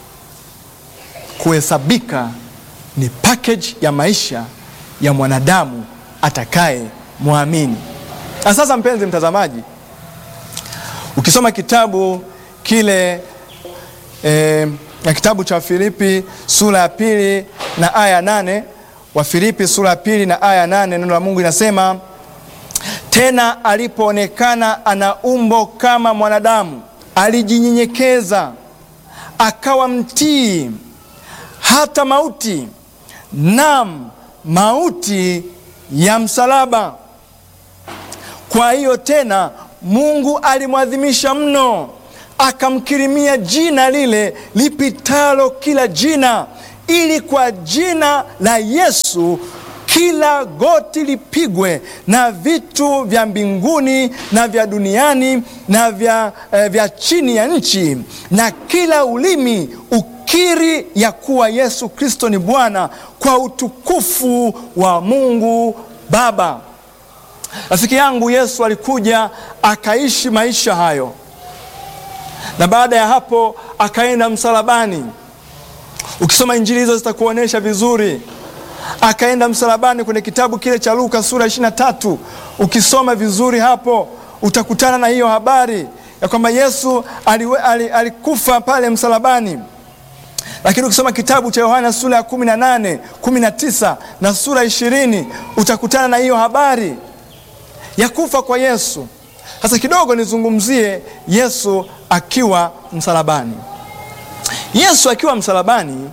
A: kuhesabika ni package ya maisha ya mwanadamu atakaye mwamini. Na sasa, mpenzi mtazamaji, ukisoma kitabu kile eh, na kitabu cha Wafilipi sura ya pili na aya nane Wafilipi sura ya pili na aya nane neno la Mungu inasema tena alipoonekana ana umbo kama mwanadamu, alijinyenyekeza akawa mtii hata mauti, nam mauti ya msalaba. Kwa hiyo tena Mungu alimwadhimisha mno, akamkirimia jina lile lipitalo kila jina, ili kwa jina la Yesu kila goti lipigwe, na vitu vya mbinguni na vya duniani na vya, eh, vya chini ya nchi, na kila ulimi ukiri ya kuwa Yesu Kristo ni Bwana, kwa utukufu wa Mungu Baba. Rafiki yangu, Yesu alikuja akaishi maisha hayo, na baada ya hapo akaenda msalabani. Ukisoma injili hizo zitakuonyesha vizuri. Akaenda msalabani kwenye kitabu kile cha Luka sura 23. Ukisoma vizuri hapo utakutana na hiyo habari ya kwamba Yesu aliwe, alikufa pale msalabani. Lakini ukisoma kitabu cha Yohana sura ya 18, 19 na sura 20 utakutana na hiyo habari ya kufa kwa Yesu. Sasa kidogo nizungumzie Yesu akiwa msalabani. Yesu akiwa msalabani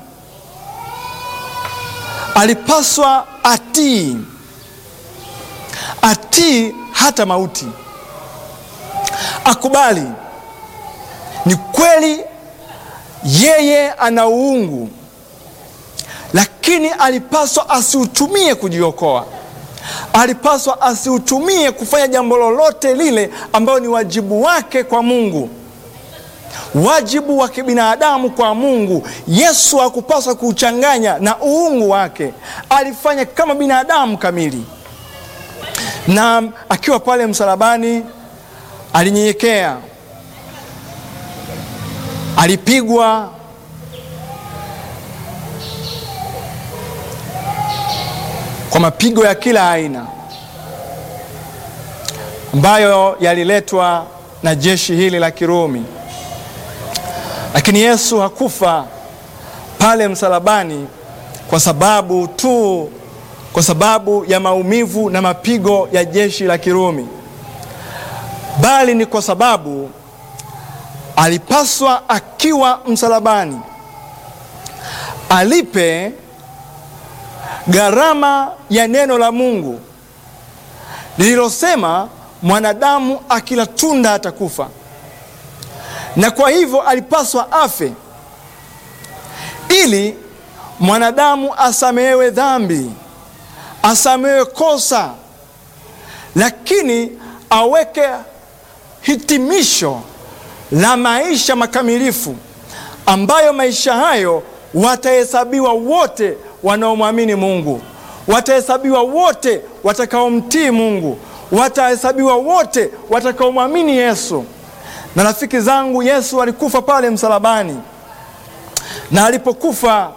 A: alipaswa atii, atii hata mauti, akubali ni kweli yeye ana uungu, lakini alipaswa asiutumie kujiokoa. Alipaswa asiutumie kufanya jambo lolote lile ambayo ni wajibu wake kwa Mungu, wajibu wa kibinadamu kwa Mungu. Yesu hakupaswa kuuchanganya na uungu wake, alifanya kama binadamu kamili, na akiwa pale msalabani alinyenyekea, alipigwa kwa mapigo ya kila aina ambayo yaliletwa na jeshi hili la Kirumi, lakini Yesu hakufa pale msalabani kwa sababu tu, kwa sababu ya maumivu na mapigo ya jeshi la Kirumi, bali ni kwa sababu alipaswa akiwa msalabani alipe gharama ya neno la Mungu lililosema mwanadamu akila tunda atakufa, na kwa hivyo alipaswa afe ili mwanadamu asamehewe dhambi, asamehewe kosa, lakini aweke hitimisho la maisha makamilifu ambayo maisha hayo watahesabiwa wote wanaomwamini Mungu, watahesabiwa wote watakaomtii Mungu, watahesabiwa wote watakaomwamini Yesu. Na rafiki zangu, Yesu alikufa pale msalabani, na alipokufa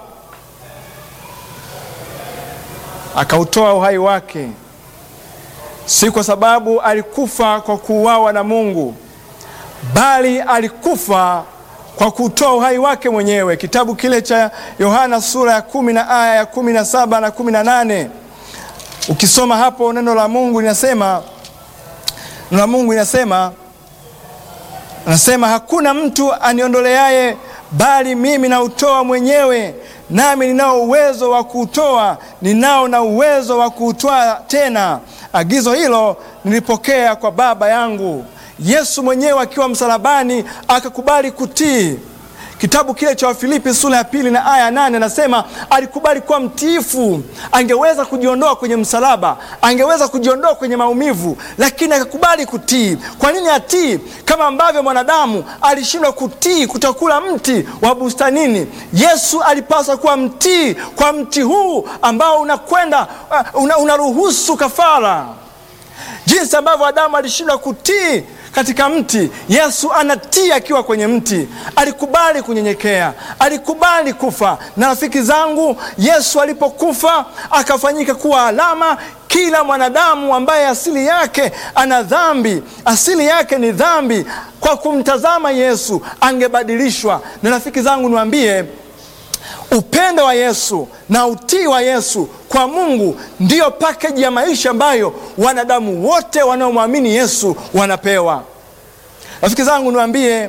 A: akautoa uhai wake, si kwa sababu alikufa kwa kuuawa na Mungu, bali alikufa kwa kutoa uhai wake mwenyewe. Kitabu kile cha Yohana sura ya kumi na aya ya kumi na saba na kumi na nane ukisoma hapo neno la Mungu linasema, neno la Mungu linasema, anasema hakuna mtu aniondoleaye, bali mimi nautoa mwenyewe, nami ninao uwezo wa kuutoa, ninao na uwezo wa kuutoa tena. Agizo hilo nilipokea kwa Baba yangu. Yesu mwenyewe akiwa msalabani akakubali kutii. Kitabu kile cha Wafilipi sura ya pili na aya nane anasema alikubali kuwa mtiifu. Angeweza kujiondoa kwenye msalaba, angeweza kujiondoa kwenye maumivu, lakini akakubali kutii. Kwa nini atii? Kama ambavyo mwanadamu alishindwa kutii kutokula mti wa bustanini, Yesu alipaswa kuwa mtii kwa mti huu ambao unakwenda una, unaruhusu kafara. Jinsi ambavyo Adamu alishindwa kutii katika mti, Yesu anatii akiwa kwenye mti. Alikubali kunyenyekea, alikubali kufa. Na rafiki zangu, Yesu alipokufa akafanyika kuwa alama. Kila mwanadamu ambaye asili yake ana dhambi, asili yake ni dhambi, kwa kumtazama Yesu angebadilishwa. Na rafiki zangu, niwaambie upendo wa Yesu na utii wa Yesu kwa Mungu ndiyo pakeji ya maisha ambayo wanadamu wote wanaomwamini Yesu wanapewa. Rafiki zangu, niwaambie,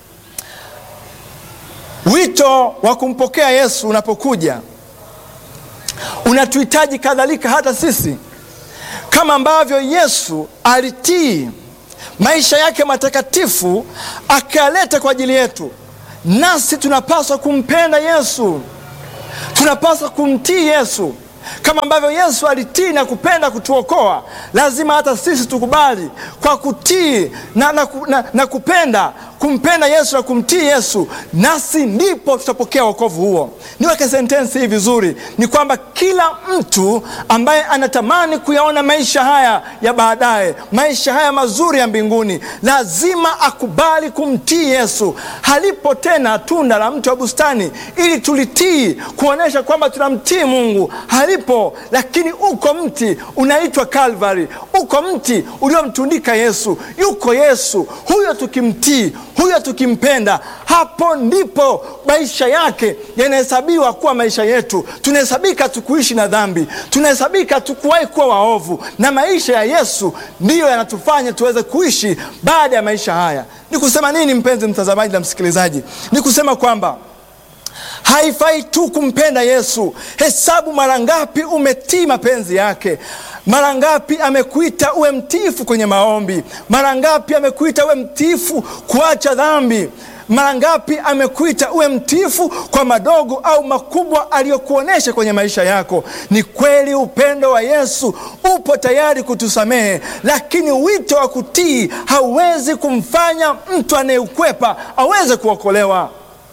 A: wito wa kumpokea Yesu unapokuja unatuhitaji kadhalika hata sisi kama ambavyo Yesu alitii maisha yake matakatifu akayaleta kwa ajili yetu, nasi tunapaswa kumpenda Yesu, tunapaswa kumtii Yesu kama ambavyo Yesu alitii na kupenda kutuokoa, lazima hata sisi tukubali kwa kutii na, na, na, na kupenda kumpenda Yesu na kumtii Yesu, nasi ndipo tutapokea wokovu huo. Niweke sentensi hii vizuri, ni kwamba kila mtu ambaye anatamani kuyaona maisha haya ya baadaye, maisha haya mazuri ya mbinguni, lazima akubali kumtii Yesu. Halipo tena tunda la mti wa bustani ili tulitii kuonyesha kwamba tunamtii Mungu, halipo. Lakini uko mti unaitwa Kalvari, uko mti uliomtundika Yesu. Yuko Yesu huyo, tukimtii huyo tukimpenda, hapo ndipo maisha yake yanahesabiwa kuwa maisha yetu. Tunahesabika tukuishi na dhambi, tunahesabika tukuwahi kuwa waovu, na maisha ya Yesu ndiyo yanatufanya tuweze kuishi baada ya maisha haya. Ni kusema nini, mpenzi mtazamaji na msikilizaji? Ni kusema kwamba haifai tu kumpenda Yesu. Hesabu mara ngapi umetii mapenzi yake. Mara ngapi amekuita uwe mtiifu kwenye maombi. Mara ngapi amekuita uwe mtiifu kuacha dhambi. Mara ngapi amekuita uwe mtiifu kwa madogo au makubwa aliyokuonyesha kwenye maisha yako. Ni kweli upendo wa Yesu upo tayari kutusamehe, lakini wito wa kutii hauwezi kumfanya mtu anayeukwepa aweze kuokolewa.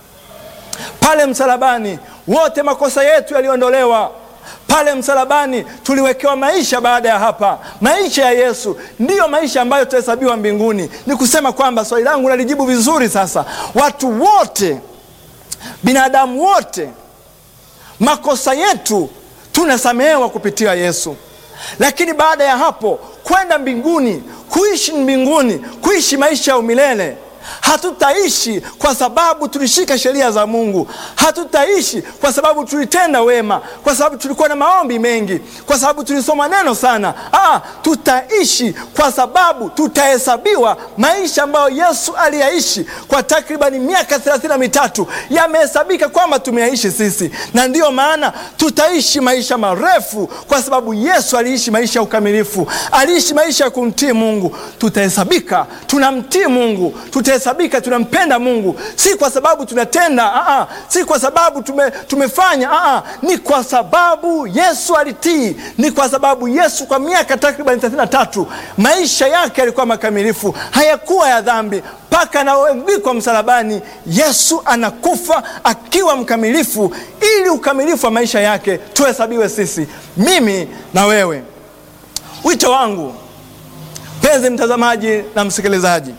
A: Pale msalabani wote makosa yetu yaliondolewa. Pale msalabani tuliwekewa maisha baada ya hapa. Maisha ya Yesu ndiyo maisha ambayo tutahesabiwa mbinguni. Ni kusema kwamba swali langu nalijibu vizuri sasa. Watu wote, binadamu wote, makosa yetu tunasamehewa kupitia Yesu, lakini baada ya hapo kwenda mbinguni, kuishi mbinguni, kuishi maisha ya umilele Hatutaishi kwa sababu tulishika sheria za Mungu. Hatutaishi kwa sababu tulitenda wema, kwa sababu tulikuwa na maombi mengi, kwa sababu tulisoma neno sana. Ah, tutaishi kwa sababu tutahesabiwa maisha ambayo Yesu aliyaishi kwa takribani miaka thelathini na mitatu yamehesabika kwamba tumeyaishi sisi, na ndiyo maana tutaishi maisha marefu, kwa sababu Yesu aliishi maisha ya ukamilifu, aliishi maisha ya kumtii Mungu. Tutahesabika tunamtii Mungu, tutahesabika tunampenda Mungu, si kwa sababu tunatenda aa, si kwa sababu tume, tumefanya aa, ni kwa sababu Yesu alitii, ni kwa sababu Yesu kwa miaka takriban thelathini na tatu maisha yake yalikuwa makamilifu, hayakuwa ya dhambi mpaka anaangikwa msalabani. Yesu anakufa akiwa mkamilifu, ili ukamilifu wa maisha yake tuhesabiwe sisi, mimi na wewe. Wito wangu mpenzi mtazamaji na msikilizaji,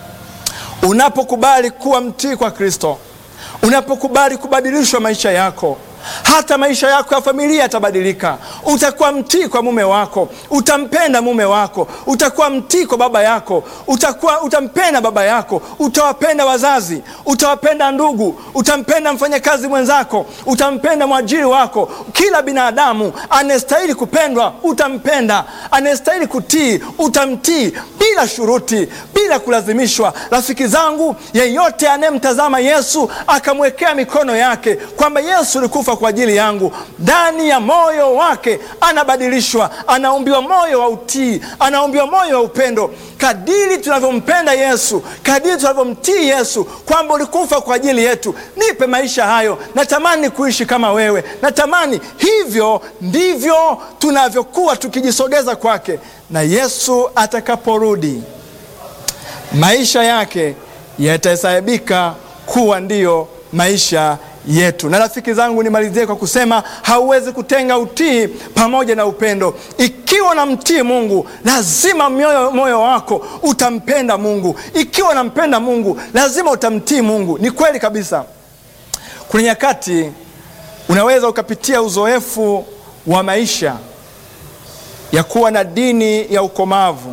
A: unapokubali kuwa mtii kwa Kristo, unapokubali kubadilishwa maisha yako hata maisha yako ya familia yatabadilika. Utakuwa mtii kwa mume wako, utampenda mume wako, utakuwa mtii kwa baba yako, utakuwa utampenda baba yako, utawapenda wazazi, utawapenda ndugu, utampenda mfanyakazi mwenzako, utampenda mwajiri wako. Kila binadamu anayestahili kupendwa utampenda, anayestahili kutii utamtii, bila shuruti, bila kulazimishwa. Rafiki zangu, yeyote anayemtazama Yesu akamwekea mikono yake kwamba Yesu ulikufa kwa ajili yangu, ndani ya moyo wake anabadilishwa, anaumbiwa moyo wa utii, anaumbiwa moyo wa upendo. Kadiri tunavyompenda Yesu, kadiri tunavyomtii Yesu, kwamba ulikufa kwa ajili yetu, nipe maisha hayo, natamani kuishi kama wewe, natamani hivyo. Ndivyo tunavyokuwa tukijisogeza kwake, na Yesu atakaporudi maisha yake yatahesabika kuwa ndiyo maisha yetu. Na rafiki zangu, nimalizie kwa kusema hauwezi kutenga utii pamoja na upendo. Ikiwa unamtii Mungu, lazima moyo, moyo wako utampenda Mungu. Ikiwa unampenda Mungu, lazima utamtii Mungu. Ni kweli kabisa. Kuna nyakati unaweza ukapitia uzoefu wa maisha ya kuwa na dini ya ukomavu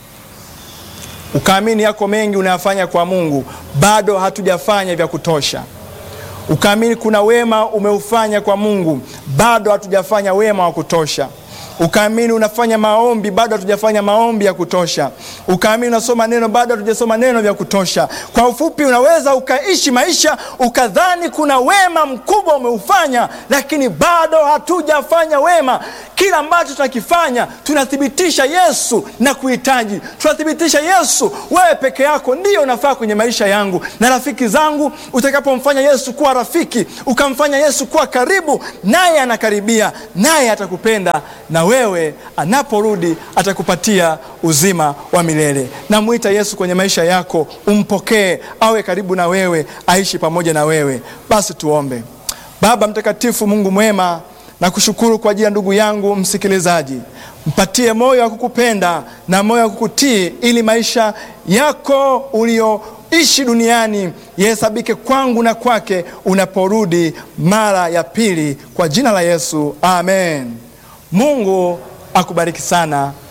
A: ukaamini yako mengi unayafanya kwa Mungu, bado hatujafanya vya kutosha. Ukaamini kuna wema umeufanya kwa Mungu, bado hatujafanya wema wa kutosha. ukaamini unafanya maombi, bado hatujafanya maombi ya kutosha, ukaamini unasoma neno, bado hatujasoma neno vya kutosha. Kwa ufupi, unaweza ukaishi maisha ukadhani kuna wema mkubwa umeufanya, lakini bado hatujafanya wema. Kila ambacho tunakifanya tunathibitisha Yesu na kuhitaji, tunathibitisha Yesu, wewe peke yako ndiyo unafaa kwenye maisha yangu na rafiki zangu. Utakapomfanya Yesu kuwa rafiki, ukamfanya Yesu kuwa karibu, naye anakaribia, naye atakupenda, na wewe anaporudi atakupatia uzima wa milele. Namwita Yesu kwenye maisha yako, umpokee, awe karibu na wewe, aishi pamoja na wewe. Basi tuombe. Baba mtakatifu, Mungu mwema, nakushukuru kwa ajili ya ndugu yangu msikilizaji. Mpatie moyo wa kukupenda na moyo wa kukutii, ili maisha yako ulioishi duniani yahesabike kwangu na kwake unaporudi mara ya pili, kwa jina la Yesu, amen. Mungu akubariki sana.